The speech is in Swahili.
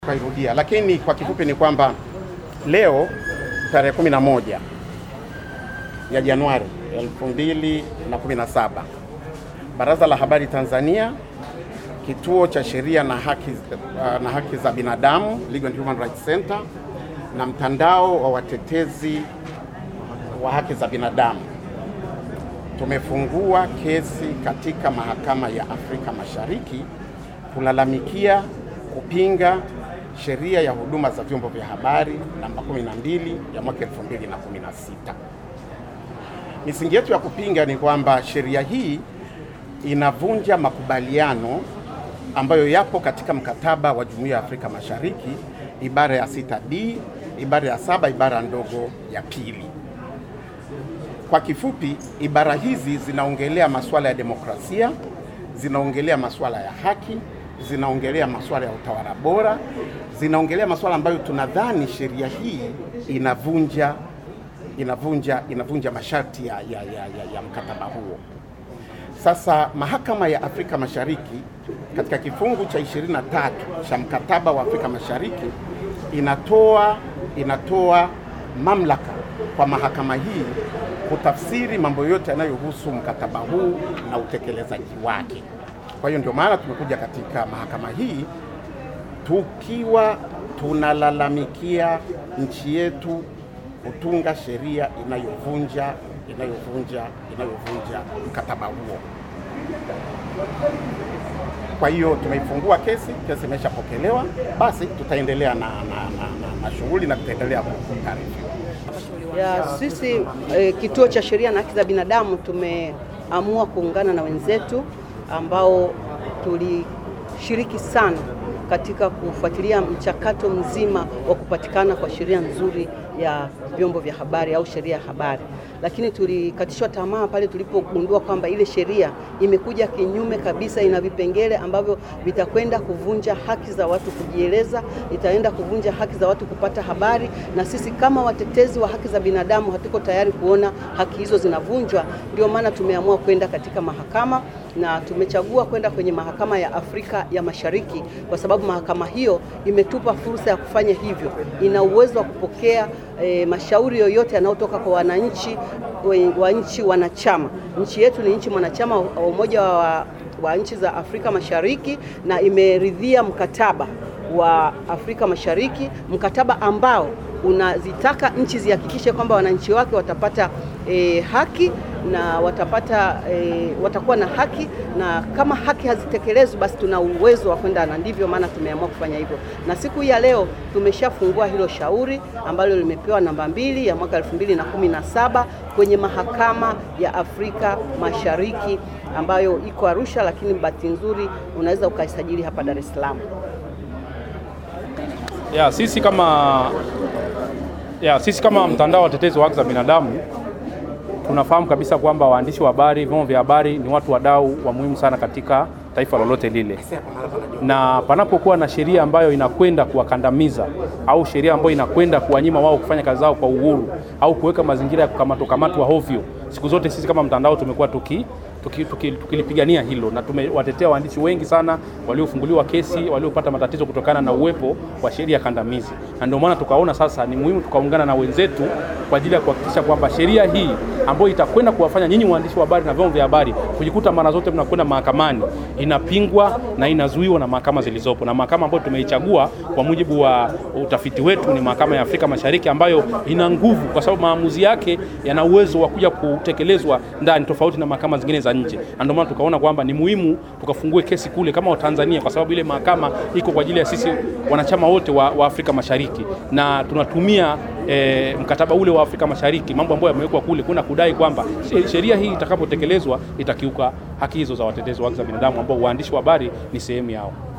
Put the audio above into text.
Kairudia, lakini kwa kifupi ni kwamba leo tarehe 11 ya Januari 2017 Baraza la Habari Tanzania, Kituo cha Sheria na Haki, uh, na haki za Binadamu Legal and Human Rights Center na mtandao wa watetezi wa haki za binadamu tumefungua kesi katika Mahakama ya Afrika Mashariki kulalamikia kupinga sheria ya huduma za vyombo vya habari namba 12 ya mwaka 2016. Misingi yetu ya kupinga ni kwamba sheria hii inavunja makubaliano ambayo yapo katika mkataba wa Jumuiya ya Afrika Mashariki ibara ya 6D, ibara ya saba, ibara ndogo ya pili. Kwa kifupi, ibara hizi zinaongelea masuala ya demokrasia, zinaongelea masuala ya haki, zinaongelea masuala ya utawala bora, zinaongelea masuala ambayo tunadhani sheria hii inavunja inavunja inavunja masharti ya, ya, ya, ya, ya mkataba huo. Sasa Mahakama ya Afrika Mashariki katika kifungu cha 23 cha mkataba wa Afrika Mashariki inatoa inatoa mamlaka kwa mahakama hii kutafsiri mambo yote yanayohusu mkataba huu na utekelezaji wake. Kwa hiyo ndio maana tumekuja katika mahakama hii tukiwa tunalalamikia nchi yetu kutunga sheria inayovunja inayovunja inayovunja mkataba huo. Kwa hiyo tumeifungua kesi, kesi imeshapokelewa, basi tutaendelea na, na, na, na, na shughuli na tutaendelea kutaarifiwa. Ya, sisi eh, Kituo cha Sheria na Haki za Binadamu tumeamua kuungana na wenzetu ambao tulishiriki sana katika kufuatilia mchakato mzima wa kupatikana kwa sheria nzuri ya vyombo vya habari au sheria ya habari, lakini tulikatishwa tamaa pale tulipogundua kwamba ile sheria imekuja kinyume kabisa, ina vipengele ambavyo vitakwenda kuvunja haki za watu kujieleza, itaenda kuvunja haki za watu kupata habari, na sisi kama watetezi wa haki za binadamu hatuko tayari kuona haki hizo zinavunjwa. Ndio maana tumeamua kwenda katika mahakama na tumechagua kwenda kwenye mahakama ya Afrika ya Mashariki kwa sababu mahakama hiyo imetupa fursa ya kufanya hivyo. Ina uwezo wa kupokea e, mashauri yoyote yanayotoka kwa wananchi wa nchi wanachama. Nchi yetu ni nchi mwanachama wa Umoja wa, wa nchi za Afrika Mashariki na imeridhia mkataba wa Afrika Mashariki, mkataba ambao unazitaka nchi zihakikishe kwamba wananchi wake watapata e, haki na watapata e, watakuwa na haki, na kama haki hazitekelezwi basi tuna uwezo wa kwenda, na ndivyo maana tumeamua kufanya hivyo. Na siku hii ya leo tumeshafungua hilo shauri ambalo limepewa namba mbili ya mwaka 2017 kwenye mahakama ya Afrika Mashariki ambayo iko Arusha, lakini bahati nzuri unaweza ukaisajili hapa Dar es Salaam. Ya, sisi kama ya, sisi kama mtandao wa watetezi wa haki za binadamu tunafahamu kabisa kwamba waandishi wa habari, vyombo vya habari ni watu wadau wa muhimu sana katika taifa lolote lile, na panapokuwa na sheria ambayo inakwenda kuwakandamiza au sheria ambayo inakwenda kuwanyima wao kufanya kazi zao kwa uhuru au kuweka mazingira ya kukamatwa kamatwa hovyo, siku zote sisi kama mtandao tumekuwa tuki tukilipigania tuki, tuki hilo na tumewatetea waandishi wengi sana waliofunguliwa kesi waliopata matatizo kutokana na uwepo wa sheria kandamizi, na ndio maana tukaona sasa ni muhimu tukaungana na wenzetu kwa ajili ya kuhakikisha kwamba sheria hii ambayo itakwenda kuwafanya nyinyi waandishi wa habari na vyombo vya habari kujikuta mara zote mnakwenda mahakamani inapingwa na inazuiwa na mahakama zilizopo, na mahakama ambayo tumeichagua kwa mujibu wa utafiti wetu ni mahakama ya Afrika Mashariki ambayo ina nguvu, kwa sababu maamuzi yake yana uwezo wa kuja kutekelezwa ndani, tofauti na mahakama zingine za nje, na ndio maana tukaona kwamba ni muhimu tukafungue kesi kule kama Watanzania, kwa sababu ile mahakama iko kwa ajili ya sisi wanachama wote wa, wa Afrika Mashariki na tunatumia E, mkataba ule wa Afrika Mashariki, mambo ambayo yamewekwa kule, kuna kudai kwamba sheria hii itakapotekelezwa itakiuka haki hizo za watetezi wa haki za binadamu ambao waandishi wa habari ni sehemu yao.